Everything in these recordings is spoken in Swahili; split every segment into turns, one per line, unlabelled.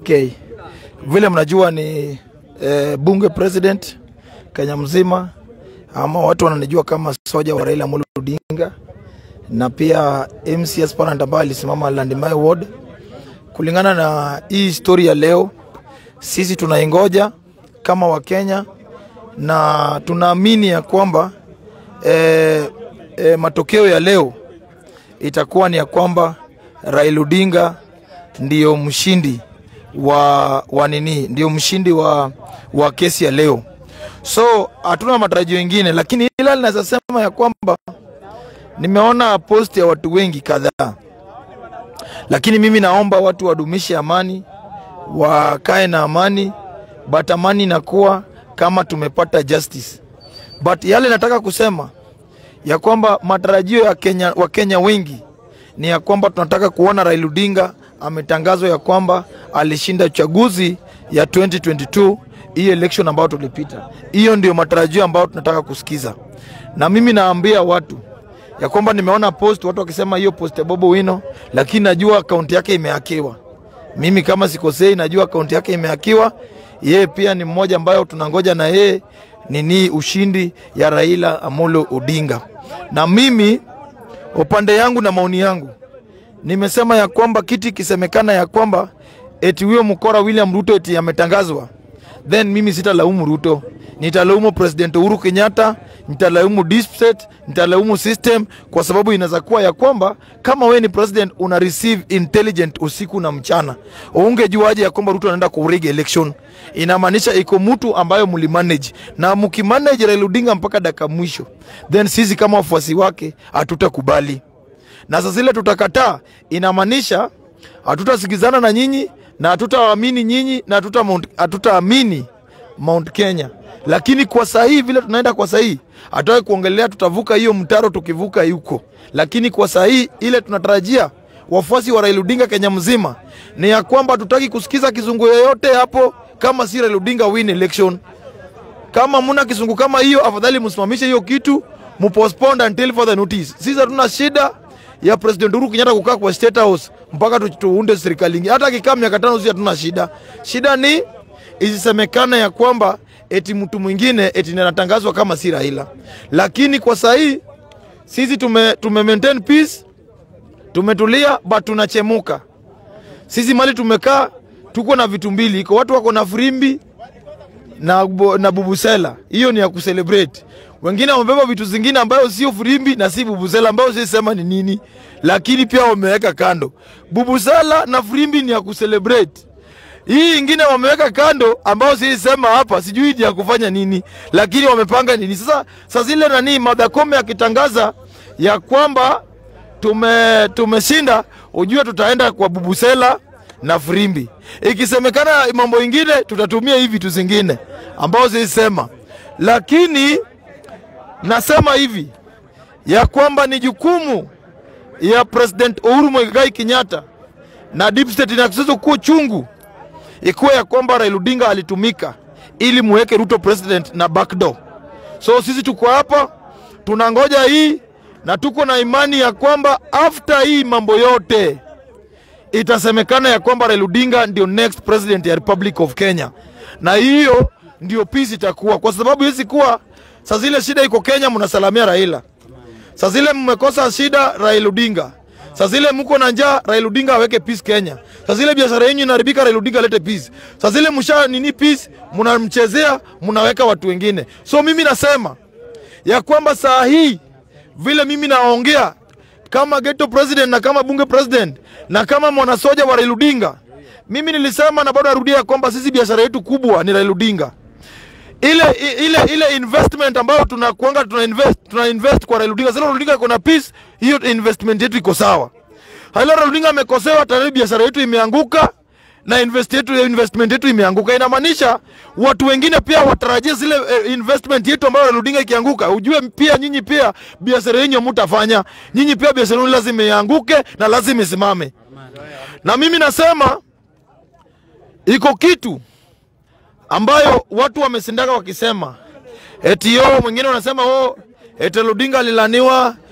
Okay. Vile mnajua ni eh, bunge president Kenya mzima, ama watu wananijua kama soja wa Raila Amolo Odinga, na pia MC aspirant ambaye alisimama Landmai Ward. Kulingana na hii story ya leo, sisi tunaingoja kama Wakenya na tunaamini ya kwamba eh, eh, matokeo ya leo itakuwa ni ya kwamba Raila Odinga ndiyo mshindi wa, wa nini ndio mshindi wa, wa kesi ya leo. So hatuna matarajio mengine, lakini ila linaweza sema ya kwamba nimeona post ya watu wengi kadhaa, lakini mimi naomba watu wadumishe amani, wakae na amani, but amani inakuwa kama tumepata justice. But yale nataka kusema ya kwamba matarajio ya Kenya, wa Kenya wengi ni ya kwamba tunataka kuona Raila Odinga ametangazwa ya kwamba alishinda uchaguzi ya 2022 hii election ambayo tulipita. Hiyo ndio matarajio ambayo tunataka kusikiza, na mimi naambia watu ya kwamba nimeona post watu wakisema hiyo post ya Bobo Wino, lakini najua akaunti yake imehakiwa. Mimi kama sikosei, najua akaunti yake imehakiwa. Yeye pia ni mmoja ambayo tunangoja na yeye nini ushindi ya Raila Amolo Odinga, na mimi upande yangu na maoni yangu nimesema ya kwamba kiti ikisemekana ya kwamba eti huyo mkora William Ruto eti ametangazwa, then mimi sitalaumu Ruto, nitalaumu President Uhuru Kenyatta, nitalaumu deep state, nitalaumu system, kwa sababu inaweza kuwa ya kwamba kama we ni president una receive intelligent usiku na mchana, ungejuaje ya kwamba Ruto anaenda kurig election? Inamaanisha iko mtu ambayo mlimanage na mkimanage Raila Odinga mpaka dakika mwisho, then sisi kama wafuasi wake hatutakubali na sasa zile tutakataa, inamaanisha hatutasikizana na nyinyi na hatutaamini nyinyi na hatuta Mount- hatutaamini Mount Kenya. Lakini kwa sahii vile tunaenda kwa sahii, hatutaki kuongelea tutavuka hiyo mtaro tukivuka yuko, lakini kwa sahii ile tunatarajia wafuasi wa Raila Odinga Kenya mzima ni ya kwamba tutaki kusikiza kizungu yoyote hapo, kama si Raila Odinga win election kama muna kisungu kama hiyo, afadhali msimamishe hiyo kitu, mupostpone until further notice. Sisi hatuna shida ya President Uhuru Kenyatta kukaa kwa State House mpaka tu- tuunde serikali ingine. Hata akikaa miaka tano, sisi hatuna shida. Shida ni isisemekane ya kwamba eti mtu mwingine eti ndiye anatangazwa kama si Raila, lakini kwa sahii sisi tume, tume maintain peace, tumetulia but tunachemuka. Sisi mali tumekaa tuko na vitu mbili, iko watu wako na frimbi na, bu- na bubusela hiyo ni ya kucelebrate. Wengine wamebeba vitu zingine ambayo sio furimbi na si bubusela ambayo si sema ni nini, lakini pia wameweka kando. Bubusela na furimbi ni ya kucelebrate. Hii ingine wameweka kando ambayo si sema hapa, sijui ni ya kufanya nini, lakini wamepanga nini sasa. Sasa zile nani Martha Koome akitangaza ya kwamba tume tumeshinda, ujue tutaenda kwa bubusela na frimbi. Ikisemekana mambo ingine, tutatumia hivi vitu zingine ambao zisema, lakini nasema hivi ya kwamba ni jukumu ya President Uhuru Muigai Kenyatta na deep state na kusizo kuwa chungu ikuwa ya kwamba Raila Odinga alitumika ili muweke Ruto president na backdoor. So sisi tuko hapa tunangoja hii na tuko na imani ya kwamba after hii mambo yote itasemekana ya kwamba Raila Odinga ndio next president ya Republic of Kenya, na hiyo ndio peace itakuwa, kwa sababu hizi kuwa saa zile shida iko Kenya, mnasalamia Raila, saa zile mmekosa shida Raila Odinga, saa zile mko na njaa Raila Odinga aweke peace Kenya, saa zile biashara yenu inaharibika Raila Odinga alete peace, saa zile msha nini peace, mnamchezea mnaweka watu wengine. So mimi nasema ya kwamba saa hii vile mimi naongea kama ghetto president na kama bunge president na kama mwanasoja wa Raila Odinga, mimi nilisema na bado narudia ya kwamba sisi biashara yetu kubwa ni Raila Odinga. Ile ile ile investment ambayo tunakuanga tuna invest tuna invest kwa Raila Odinga. Sasa Raila Odinga kuna peace, hiyo investment yetu iko sawa. Hala Raila Odinga amekosewa, tayari biashara yetu imeanguka na invest yetu, investment yetu imeanguka. Inamaanisha watu wengine pia watarajia zile eh, investment yetu ambayo Raila Odinga ikianguka, ujue pia nyinyi pia biashara yenu mtafanya nyinyi pia biashara yenu lazima ianguke na lazima isimame. Na mimi nasema iko kitu ambayo watu wamesindaka wakisema eti yo, mwingine wanasema oh, eti Raila Odinga alilaniwa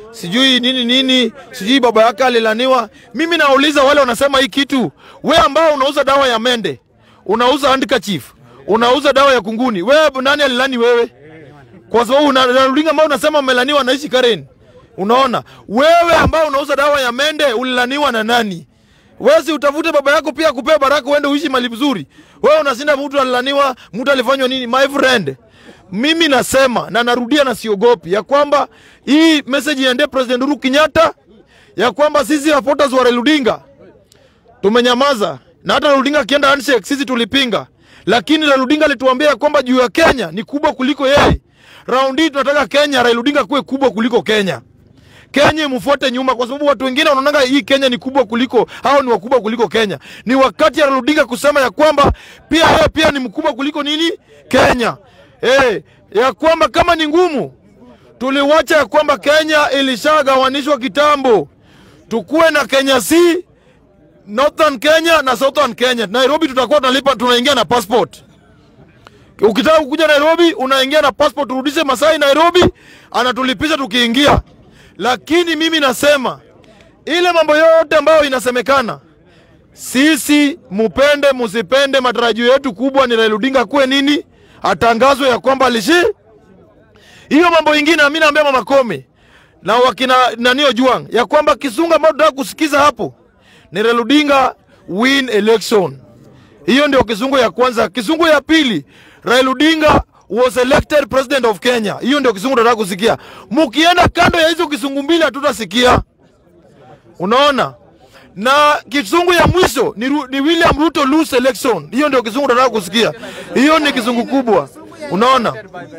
sijui nini nini, sijui baba yake alilaniwa. Mimi nauliza wale wanasema hii kitu, we ambao unauza dawa ya mende, unauza handkerchief, unauza dawa ya kunguni, we nani alilani wewe? Kwa sababu unarulinga ambao unasema umelaniwa naishi Karen. Unaona, wewe ambao unauza dawa ya mende ulilaniwa na nani? Wewe si utafute baba yako pia kupea baraka uende uishi mali vizuri. Wewe unasinda mtu alilaniwa, mtu alifanywa nini? My friend, mimi nasema na narudia na siogopi ya kwamba hii message iende President Uhuru Kenyatta ya kwamba sisi supporters wa Raila Odinga tumenyamaza, na hata Raila Odinga akienda handshake sisi tulipinga, lakini Raila Odinga alituambia ya kwamba juu ya Kenya ni kubwa kuliko yeye. Raundi hii tunataka Kenya, Raila Odinga kuwe kubwa kuliko Kenya. Kenya imfuate nyuma, kwa sababu watu wengine wanaonanga hii Kenya ni kubwa kuliko hao, ni wakubwa kuliko Kenya. Ni wakati ya Raila Odinga kusema ya kwamba pia yeye pia ni mkubwa kuliko nini Kenya. Eh, ya kwamba kama ni ngumu, tuliwacha ya kwamba Kenya ilishagawanishwa kitambo, tukuwe na Kenya C, Northern Kenya na Southern Kenya. Nairobi tutakuwa tunalipa, tunaingia na passport Ukitaka kuja Nairobi unaingia na passport, turudishe Masai Nairobi, anatulipisha tukiingia. Lakini mimi nasema ile mambo yote ambayo inasemekana, sisi mupende musipende, matarajio yetu kubwa ni Raila Odinga kuwe nini, atangazwe ya kwamba alishi hiyo mambo ingine. Mimi naambia mama Kome na wakina nanio Juang ya kwamba kisunga ambao tunataka kusikiza hapo ni Raila Odinga win election. Hiyo ndio kizungu ya kwanza. Kizungu ya pili, Raila Odinga was elected president of Kenya. Hiyo ndio kizungu tunataka kusikia. Mukienda kando ya hizo kizungu mbili hatutasikia. Unaona? Na kizungu ya mwisho ni, Ru- ni William Ruto lose election. Hiyo ndio kizungu tunataka kusikia. Hiyo ni kizungu kubwa. Unaona?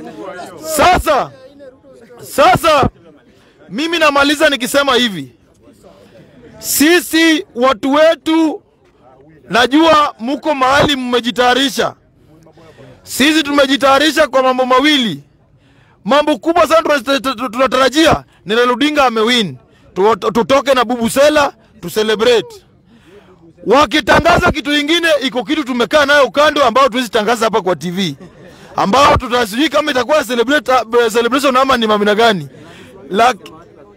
Sasa sasa mimi namaliza nikisema hivi. Sisi watu wetu najua muko mahali mmejitayarisha. Sisi tumejitayarisha kwa mambo mawili, mambo kubwa sana tuna- tu- tu- tunatarajia ni Raila Odinga amewin, Tu- tutoke na bubusela tu celebrate. Wakitangaza kitu ingine, iko kitu tumekaa nayo kando, ambao tuwezi tangaza hapa kwa TV, ambao tutasijui kama itakuwa celebrate, celebration ama ni mamina gani, Laki,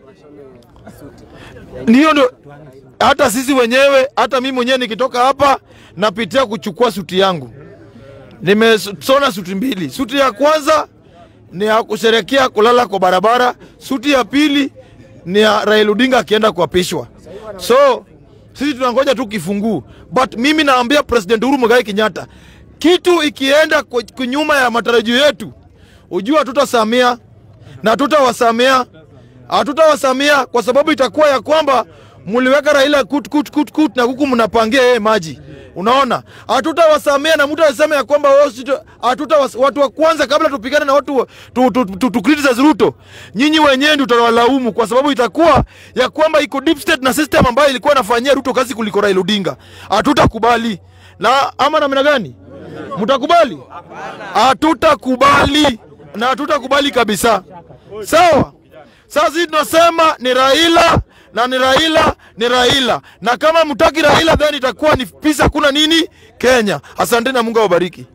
hiyo ndio hata sisi wenyewe, hata mimi mwenyewe nikitoka hapa napitia kuchukua suti yangu. Nimesona suti mbili. Suti ya kwanza ni ya kusherekea kulala kwa barabara, suti ya pili ni ya Raila Odinga akienda kuapishwa. So sisi tunangoja tu kifunguu, but mimi naambia President Uhuru Muigai Kenyatta, kitu ikienda ku- kunyuma ya matarajio yetu, ujua hatutasamia na hatutawasamea hatutawasamia kwa sababu itakuwa ya kwamba mliweka Raila kut, kut, kut, kut, na huku mnapangia yeye maji. Unaona, hatutawasamea na mtu aseme ya kwamba wao sito- hatuta watu wa kwanza kabla tupigane na watu wa- tu, tu, tu, tu criticize Ruto, nyinyi wenyewe ndio tutawalaumu kwa sababu itakuwa ya kwamba iko deep state na system ambayo ilikuwa inafanyia Ruto kazi kuliko Raila Odinga. Hatutakubali na ama namna gani? Mtakubali? Hatutakubali na hatutakubali kabisa. Sawa. Sasa sisi tunasema ni Raila na ni Raila ni Raila, na kama mtaki Raila then itakuwa ni peace, hakuna nini Kenya. Asante na Mungu awabariki.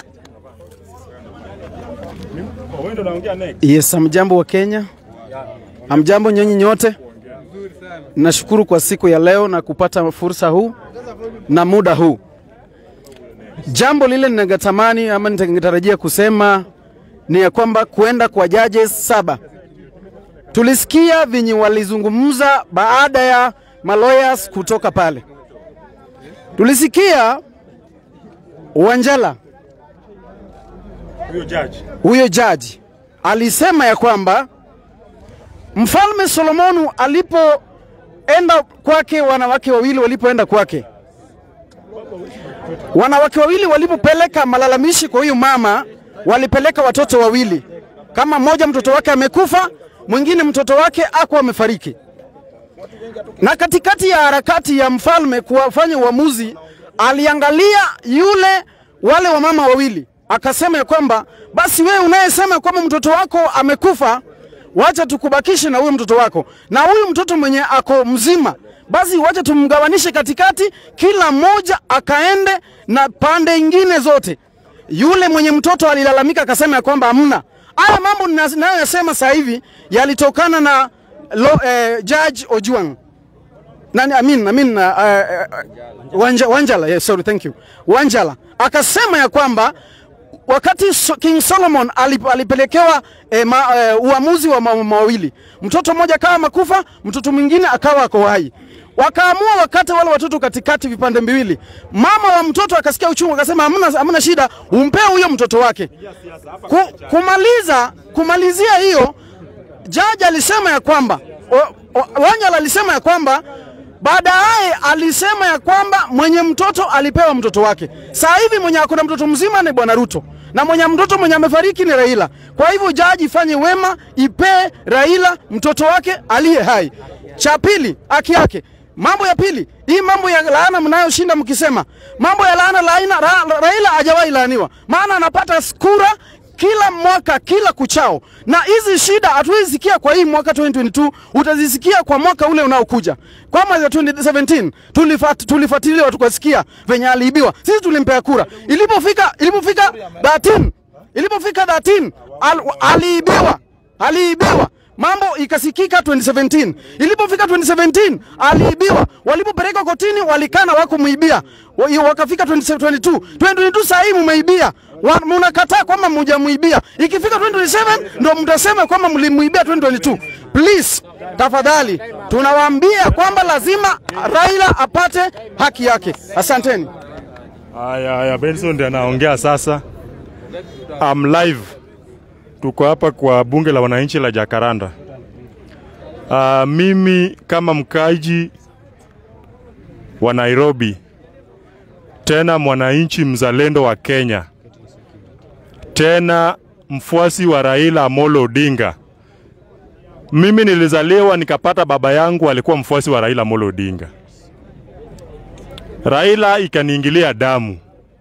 Yes, amjambo wa Kenya, amjambo nyinyi nyote. Nashukuru kwa siku ya leo na kupata fursa huu na muda huu. Jambo lile ningetamani ama ningetarajia kusema ni ya kwamba kuenda kwa judges saba, tulisikia vinyi walizungumza baada ya maloyers kutoka pale. Tulisikia Wanjala
huyo judge
huyo jaji alisema ya kwamba mfalme Solomonu alipoenda kwake, wanawake wawili walipoenda kwake, wanawake wawili walipopeleka malalamishi kwa huyu mama, walipeleka watoto wawili, kama mmoja mtoto wake amekufa, mwingine mtoto wake akuwa amefariki. Na katikati ya harakati ya mfalme kuwafanya uamuzi, aliangalia yule wale wamama wawili, akasema ya kwamba basi wewe unayesema kwamba mtoto wako amekufa, wacha tukubakishe na huyo mtoto wako, na huyu mtoto mwenye ako mzima, basi wacha tumgawanishe katikati, kila mmoja akaende na pande ingine zote. Yule mwenye mtoto alilalamika akasema ya kwamba hamna. Haya mambo ninayoyasema sasa hivi yalitokana na lo, eh, Judge Ojuang nani I mean, I mean, uh, uh, Wanja, Wanjala yes, sorry, thank you. Wanjala akasema ya kwamba wakati so, King Solomon alip, alipelekewa eh, ma, eh, uamuzi wa mambo mawili, mtoto mmoja akawa makufa, mtoto mwingine akawa ako hai. Wakaamua wakati wale watoto katikati vipande viwili. Mama wa mtoto akasikia uchungu, akasema hamna, hamna shida, umpee huyo mtoto wake. Ku, kumaliza kumalizia hiyo jaji alisema ya kwamba o- o- Wanyala alisema ya kwamba baadaye alisema ya kwamba mwenye mtoto alipewa mtoto wake. Saa hivi mwenye akona mtoto mzima ni bwana Ruto na mwenye mtoto mwenye amefariki ni Raila. Kwa hivyo jaji ifanye wema, ipee Raila mtoto wake aliye hai. Cha pili, haki yake. Mambo ya pili, hii mambo ya laana mnayoshinda mkisema mambo ya laana, laina, ra, Raila hajawahi laaniwa, maana anapata kura kila mwaka kila kuchao, na hizi shida hatuwezi sikia kwa hii mwaka 2022, utazisikia kwa mwaka ule unaokuja. Kwa mwaka 2017 tulifat, tulifuatilia tukasikia venye aliibiwa, sisi tulimpea kura. Ilipofika ilipofika 13 ilipofika 13 al, aliibiwa aliibiwa mambo ikasikika 2017 ilipofika 2017 aliibiwa walipopeleka kotini walikana wako muibia Wa- wakafika 2022 2022 saa hii mumeibia Wa- mnakataa kwamba mujamuibia ikifika 2027 ndo mtasema kwamba mlimuibia 2022 please tafadhali tunawaambia kwamba lazima Raila apate haki yake asanteni
Haya, haya, Benson ndiye anaongea sasa. I'm live, tuko hapa kwa bunge la wananchi la Jakaranda. Uh, mimi kama mkaji wa Nairobi, tena mwananchi mzalendo wa Kenya, tena mfuasi wa Raila Amolo Odinga. Mimi nilizaliwa nikapata baba yangu alikuwa mfuasi wa Raila Amolo Odinga. Raila ikaniingilia damu.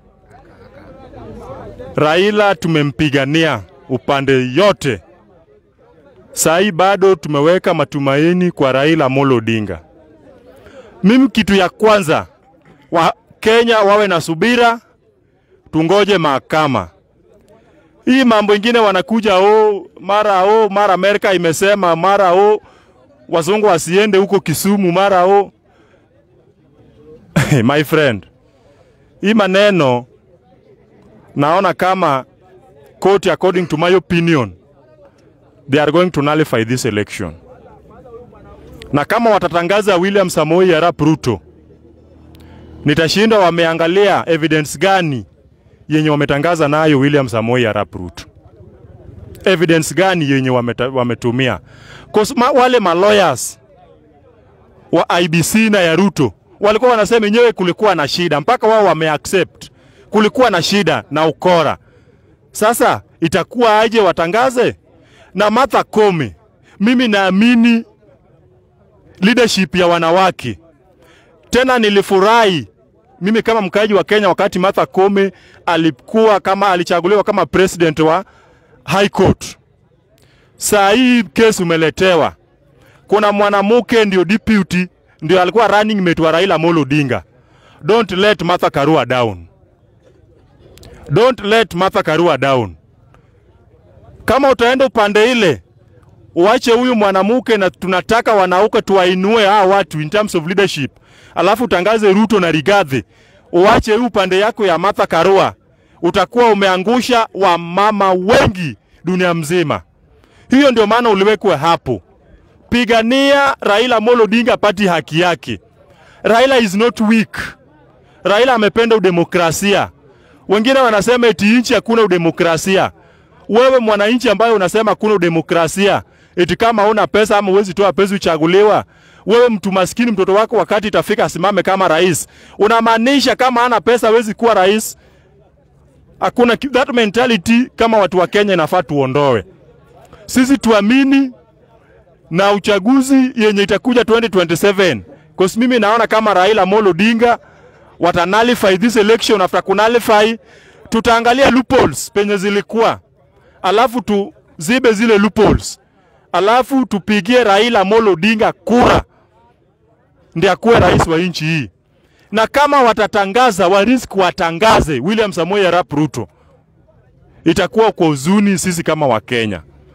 Raila tumempigania upande yote. Saa hii bado tumeweka matumaini kwa Raila Amolo Odinga. Mimi kitu ya kwanza wa Kenya wawe na subira, tungoje mahakama. Hii mambo ingine wanakuja o mara o mara Amerika imesema mara o wazungu wasiende huko Kisumu mara o my friend, hii maneno naona kama court according to my opinion they are going to nullify this election, na kama watatangaza William Samoei Arap Ruto, nitashinda wameangalia evidence gani yenye wametangaza nayo William Samoei Arap Ruto, evidence gani yenye wameta, wametumia 'Cause ma, wale ma lawyers wa IBC na ya Ruto walikuwa wanasema yenyewe kulikuwa na shida, mpaka wao wameaccept kulikuwa na shida na ukora. Sasa itakuwa aje watangaze? Na Martha Koome, mimi naamini leadership ya wanawake. Tena nilifurahi mimi kama mkaaji wa Kenya wakati Martha Koome alikuwa kama alichaguliwa kama president wa High Court. Saa hii kesi umeletewa, kuna mwanamke ndio deputy ndio alikuwa running mate wa Raila Amolo Odinga. Don't let Martha Karua down. Don't let Martha Karua down. Kama utaenda upande ile, uache huyu mwanamke, na tunataka wanauke tuwainue hawa watu in terms of leadership, alafu utangaze Ruto na Rigathi, uache hii upande yako ya Martha Karua, utakuwa umeangusha wamama wengi dunia mzima. Hiyo ndio maana uliwekwa hapo. Pigania Raila Amolo Odinga apati haki yake. Raila is not weak. Raila amependa udemokrasia. Wengine wanasema eti nchi hakuna udemokrasia. Wewe mwananchi ambaye unasema hakuna udemokrasia, eti kama una pesa ama uwezi toa pesa uchaguliwa, wewe mtu maskini, mtoto wako wakati itafika asimame kama rais, unamaanisha kama hana pesa hawezi kuwa rais? Hakuna ki- that mentality. Kama watu wa Kenya inafaa tuondoe. Sisi tuamini na uchaguzi yenye itakuja 2027 cause mimi naona kama Raila Amolo Odinga wata nullify this election. After kunullify, tutaangalia loopholes penye zilikuwa, alafu tuzibe zile loopholes, alafu tupigie Raila Amolo Odinga kura ndiye akuwe rais wa nchi hii. Na kama watatangaza warisk, watangaze William Samoei Arap Ruto, itakuwa kwa huzuni sisi kama Wakenya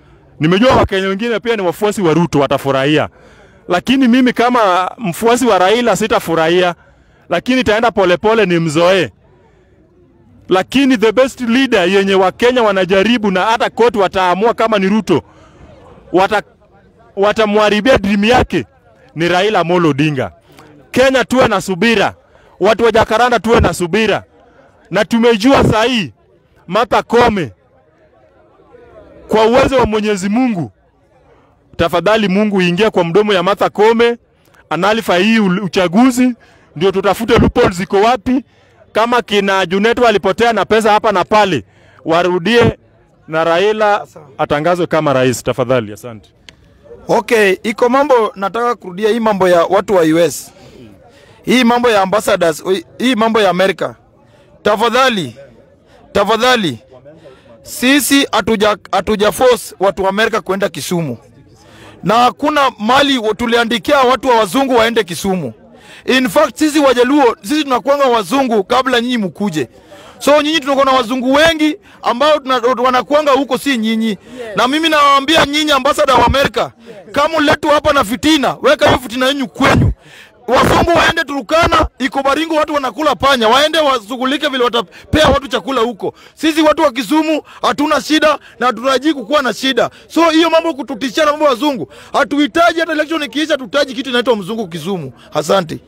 Nimejua Wakenya wengine pia ni wafuasi wa Ruto watafurahia, lakini mimi kama mfuasi wa Raila sitafurahia, lakini itaenda polepole ni mzoee. Lakini the best leader yenye Wakenya wanajaribu na hata koti wataamua kama ni Ruto wata watamharibia dream yake ni Raila Amolo Odinga. Kenya tuwe na subira, watu wa Jakaranda tuwe na subira, na tumejua saa hii Martha Koome kwa uwezo wa Mwenyezi Mungu, tafadhali Mungu ingia kwa mdomo ya Martha Koome, analifa hii ul- uchaguzi, ndio tutafute loopholes ziko wapi. Kama kina Juneto alipotea na pesa hapa na pale, warudie na Raila atangazwe kama rais, tafadhali. Asante.
Okay, iko mambo nataka kurudia hii mambo ya watu wa US. Hii mambo ya ambassadors, hii mambo ya Amerika. Tafadhali, tafadhali sisi hatuja hatuja force watu wa Amerika kwenda Kisumu. Na hakuna mali tuliandikia watu wa wazungu waende Kisumu. In fact sisi Wajaluo sisi tunakuanga wazungu kabla nyinyi mkuje. So nyinyi tunakuwa na wazungu wengi ambao tuna- wanakuanga huko, si nyinyi. Na mimi nawaambia nyinyi ambassador wa Amerika, kama uletu hapa na fitina, weka hiyo fitina yenu kwenyu. Wazungu waende Turukana, iko Baringo, watu wanakula panya, waende washughulike vile watapea watu chakula huko. Sisi watu wa Kisumu hatuna shida na hatutarajii kukuwa na shida. So hiyo mambo kututishia na mambo ya wazungu, hatuhitaji. Hata election ikiisha, tutahitaji kitu inaitwa mzungu Kisumu. Asante.